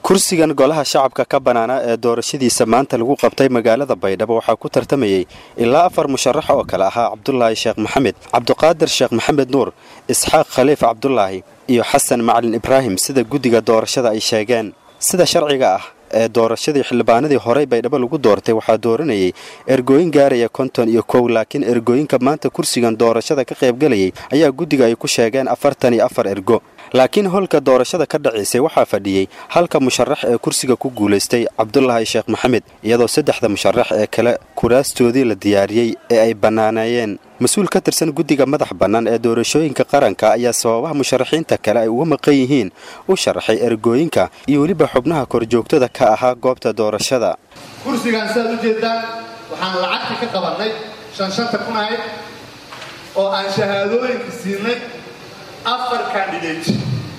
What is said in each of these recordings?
kursigan golaha shacabka ka bannaanaa ee doorashadiisa maanta lagu qabtay magaalada baydhabo waxaa ku tartamayey ilaa afar musharax oo kale ahaa cabdulaahi sheekh maxamed cabdiqaadir sheekh maxamed nuur isxaaq khaliif cabdulaahi iyo xasan macalin ibraahim sida guddiga doorashada ay sheegeen sida sharciga ah ee doorashadii xildhibaanadii horey baydhabo lagu doortay waxaa dooranayay ergooyin gaaraya konton iyo kow laakiin ergooyinka maanta kursigan doorashada ka qaybgalayay ayaa guddiga ay ku sheegeen afartan iyo afar ergo laakiin holka doorashada ka dhacaysay waxaa fadhiyey halka musharax ee kursiga ku guulaystay cabdulaahi sheekh maxamed iyadoo saddexda musharax ee kale kuraastoodii la diyaariyey ee ay bannaaneeyeen mas-uul ka tirsan guddiga madax bannaan ee doorashooyinka qaranka ayaa sababaha musharaxiinta kale ay uga maqan yihiin u sharaxay ergooyinka iyo weliba xubnaha korjoogtada ka ahaa goobta doorashada kursigaan sidaad u jeedaan waxaan lacagta ka qabannay shan shanta kun ahayd oo aan shahaadooyinka siinay afar candidate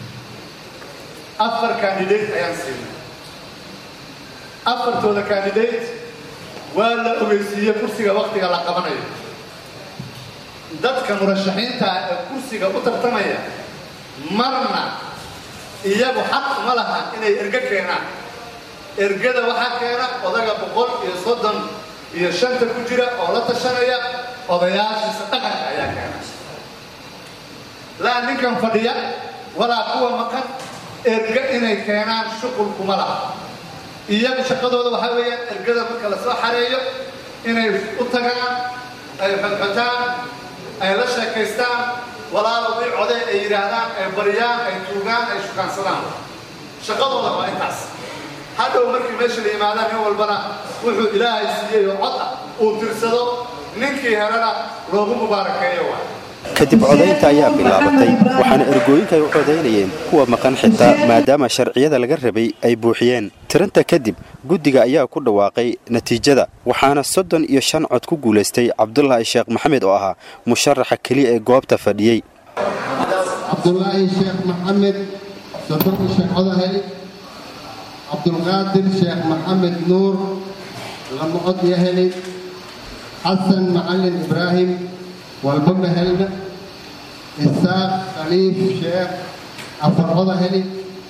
afar candidate ayaan siinay afartooda candidate waa la ogeysiiyey kursiga wakhtiga la qabanayo dadka murashaxiinta ee kursiga u tartamaya marna iyagu xaq uma laha inay ergo keenaan ergada waxaa keena odaga boqol iyo soddon iyo shanta ku jira oo la tashanaya odayaashiisa dhaqanka ayaa keena laa ninkan fadhiya walaa kuwa maqan erga inay keenaan shuqul kuma laha iyagu shaqadooda waxaa weeyaan ergada marka la soo xareeyo inay u tagaan ay xodxotaan ay la sheekaystaan walaalo ii codee ay yidhaahdaan ay baryaan ay tuugaan ay shukaansadaan shaqadooda waa intaas hadhow markii meesha la yimaadaan nin walbana wuxuu ilaahay siiyey oo cod ah uu tirsado ninkii helana loogu mubaarakeeyo waa kadib codaynta ayaa bilaabatay waxaana ergooyinka ay u codaynayeen kuwa maqan xitaa maadaama sharciyada laga rabay ay buuxiyeen tiranta kadib guddiga ayaa ku dhawaaqay natiijada waxaana soddon iyo shan cod ku guulaystay cabdulaahi sheekh maxamed oo ahaa musharaxa keliya ee goobta fadhiyey cabdulaahi sheekh maxamed soddon sheekh codahay cabdulqaadir sheekh maxamed nuur lama cod iyo helay xasan macalin ibraahim walba ma helna isaaq khaliif sheekh afar coda heli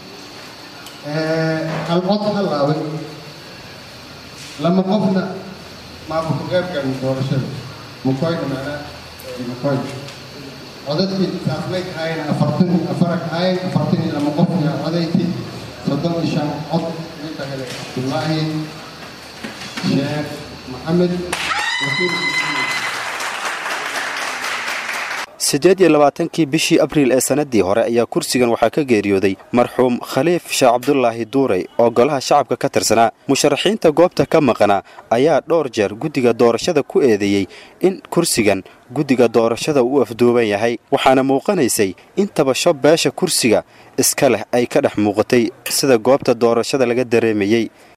hal cod halaabay lama qofna maamulka qeybkan doorashada mukoyna macnaa mukoy codadkii saasmay kahayn afartan afara kahayn afartan iyo lama qofna codayti soddon iyo shan cod midba helay cabdulaahi sheekh maxamed wasiir siddeed iyo labaatankii bishii abriil ee sannadii hore ayaa kursigan waxaa ka geeriyooday marxuum khaliif sheekh cabdulaahi duurey oo golaha shacabka ka tirsanaa musharaxiinta goobta ka maqnaa ayaa dhowr jeer guddiga doorashada ku eedeeyey in kursigan guddiga doorashada uu afduuban yahay waxaana muuqanaysay in tabasho beesha kursiga iska leh ay ka dhex muuqatay sida goobta doorashada laga dareemayey